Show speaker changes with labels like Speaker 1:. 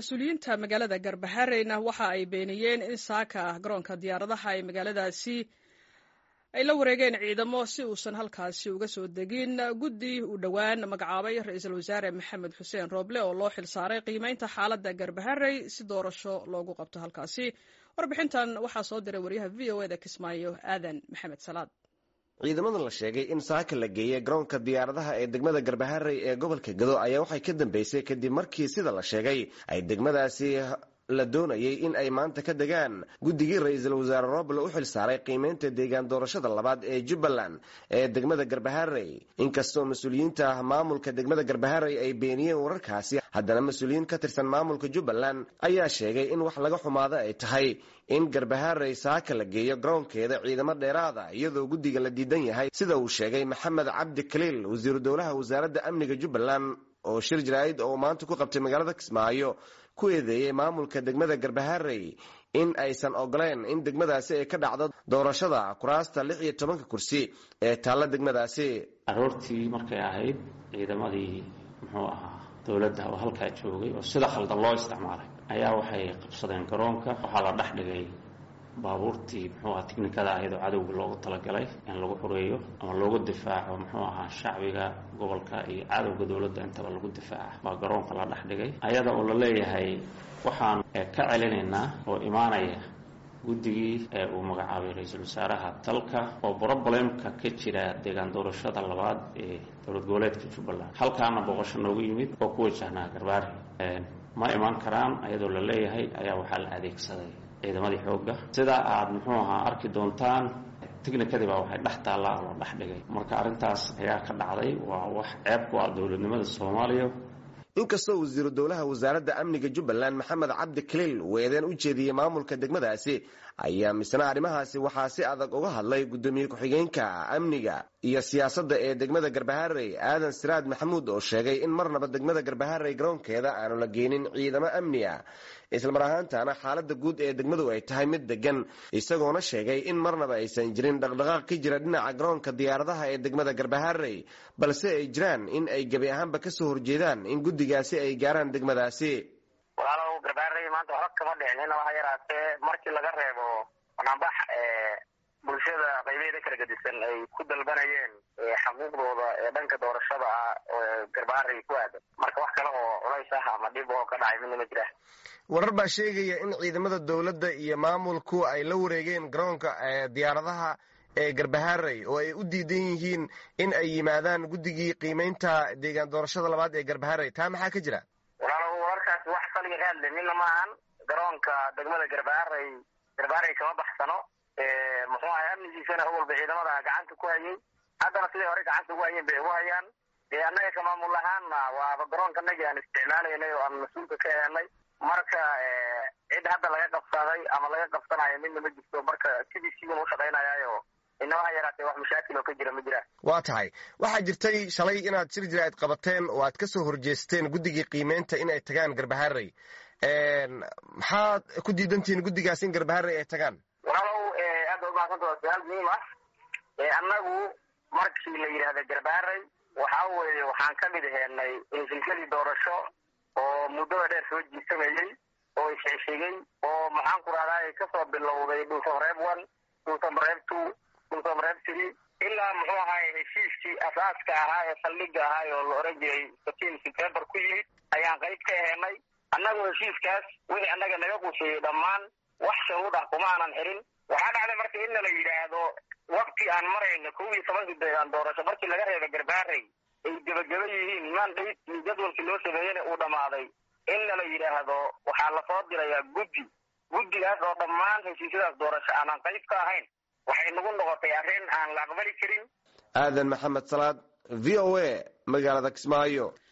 Speaker 1: mas-uuliyiinta magaalada garbahareyna waxa ay beeniyeen in saaka garoonka diyaaradaha ee magaaladaasi ay la wareegeen ciidamo si uusan halkaasi uga soo degin guddi uu dhowaan magacaabay ra-iisul wasaare maxamed xuseen rooble oo loo xilsaaray qiimeynta xaaladda garbaharey si doorasho loogu qabto halkaasi warbixintan waxaa soo diray waryaha v o eda kismaayo aadan maxamed salaad
Speaker 2: ciidamada la sheegay in saaka la geeyey garoonka diyaaradaha ee degmada garbaharey ee gobolka gado ayaa waxay ka dambeysay kadib markii sida la sheegay ay degmadaasi la doonayay in ay maanta ka degaan guddigii ra-iisul wasaare roble u xil saaray qiimeynta deegaan doorashada labaad ee jubbaland ee degmada garbaharey inkastoo mas-uuliyiinta maamulka degmada garbaharey ay beeniyeen wararkaasi haddana mas-uuliyiin ka tirsan maamulka jubbaland ayaa sheegay in wax laga xumaado ay tahay in garbaharey saaka la geeyo garoonkeeda ciidamo dheeraada iyadoo guddiga la diidan yahay sida uu sheegay maxamed cabdi kaliil wasiiru dowlaha wasaaradda amniga jubbaland oo shir jaraa'id oo maanta ku qabtay magaalada kismaayo ku eedeeyey maamulka degmada garbaharey in aysan ogoleen in degmadaasi ay ka dhacdo doorashada kuraasta lix iyo tobanka kursi ee taalla degmadaasi
Speaker 3: aroortii markay ahayd ciidamadii muxuu ahaa dowladda oo halkaa joogay oo sida khaldan loo isticmaalay ayaa waxay qabsadeen garoonka waxaa la dhex dhigay baabuurtii muxuu aha tiknikada ahayd oo cadowga loogu talagalay in lagu xureeyo ama loogu difaaco muxuu ahaa shacbiga gobolka iyo cadowga dowladda intaba lagu difaaca baa garoonka la dhex dhigay ayada oo la leeyahay waxaan ka celinaynaa oo imaanaya guddigii ee uu magacaabay ra-iisul wasaaraha dalka oo brobalemka ka jira deegaan doorashada labaad ee dowlad goboleedka jubbaland halkaana booqasho noogu yimid oo ku wajahnaa garbaari ma imaan karaan ayadoo la leeyahay ayaa waxaa la adeegsaday ciidamadii xoogga sida aad muxuu ahaa arki doontaan tignikadii baa waxay dhex taallaa oo la dhex dhigay marka arrintaas ayaa ka dhacday waa wax ceeb ku ah dowladnimada soomaaliya
Speaker 2: inkastoo wasiiru dowlaha wasaaradda amniga jubbaland maxamed cabdi kaliil uu eedeen u jeediyey maamulka degmadaasi ayaa misna arrimahaasi waxaa si adag uga hadlay guddoomiye ku-xigeenka amniga iyo siyaasadda ee degmada garbaharey aadan siraad maxamuud oo sheegay in marnaba degmada garbaharey garoonkeeda aanu la geenin ciidamo amni ah islamar ahaantana xaaladda guud ee degmadu ay tahay mid degan isagoona sheegay in marnaba aysan jirin dhaqdhaqaaq ka jira dhinaca garoonka diyaaradaha ee degmada garbaharey balse ay jiraan in ay gebi ahaanba kasoo horjeedaan in guddigaasi ay gaaraan degmadaasi
Speaker 4: walaalow garbaharey maanta waxba kama dhicin ina waxa yaraatee markii laga reebo banaanbax bulshada qaybeeda kala gedisan ay ku dalbanayeen xaquuqdooda ee dhanka doorashada ah oo garbaharey ku aadan marka wax kale oo culays ah ama dhib oo ka dhacay midna ma jira
Speaker 2: warar baa sheegaya in ciidamada dowladda iyo maamulku ay la wareegeen garoonka diyaaradaha ee garbaharey oo ay u diidan yihiin in ay yimaadaan guddigii qiimeynta deegaan doorashada labaad ee garbaharey taa maxaa ka jira
Speaker 4: walaalo wararkaasi wax saliga ka hadle midna maahan garoonka degmada garbaharey garbaharey kama baxsano muxuu ahay amnigiisana awalba ciidamada gacanta ku hayay haddana siday hore gacanta ugu hayeen bay ugu hayaan dee annaga ka maamul ahaanna waaba garoonka nagii aan isticmaalaynay oo aan mas-uulka ka helnay marka cid hadda laga qabsaday ama laga qabsanayo midna ma jirto marka sidii sidan u shaqaynayaayo inawaha yaraatee wax mashaakil oo ka jira ma jiraan
Speaker 2: waa tahay waxaa jirtay shalay inaad shir jiraa'id qabateen oo aad kasoo horjeesteen guddigii qiimeynta in ay tagaan garbaharey maxaad ku diidantihiin guddigaas in garbaharey ay tagaan
Speaker 4: walaalow aad ba umahadsanta waa su-aal muhiim ah annagu markii la yidhaahda garbaharey waxa weeye waxaan ka mid heenay silsiladii doorasho oo muddada dheer soo jiisamayey oo isxishigay oo maxaan ku rahdaa kasoo bilowday dhulsamareeb one dhulsamareeb two dhulsamareeb three ilaa muxuu ahaay heshiiskii asaaska ahaa ee saldhiga ahaa oo la oran jiray satiin september ku yimid ayaan qayb ka heenay annagoo heshiiskaas wixii annaga naga quseeyey dhammaan wax sharuud ah kuma aanan xirin waxaa dhacday marka in la yidhaahdo wakti aan marayno kow iyo tobankii deegaan doorasho markii laga reeba garbaarey ay gebageba yihiin mandate iyo jadwalkii loo sameeyena uu dhammaaday in la yidhaahdo waxaa lasoo dirayaa guddi guddigaas oo dhammaan heshiisyadaas doorasho aanan qayb ka ahayn waxay nagu noqotay arrin aan la aqbali karin
Speaker 2: aadan maxamed salaad v o a magaalada kismaayo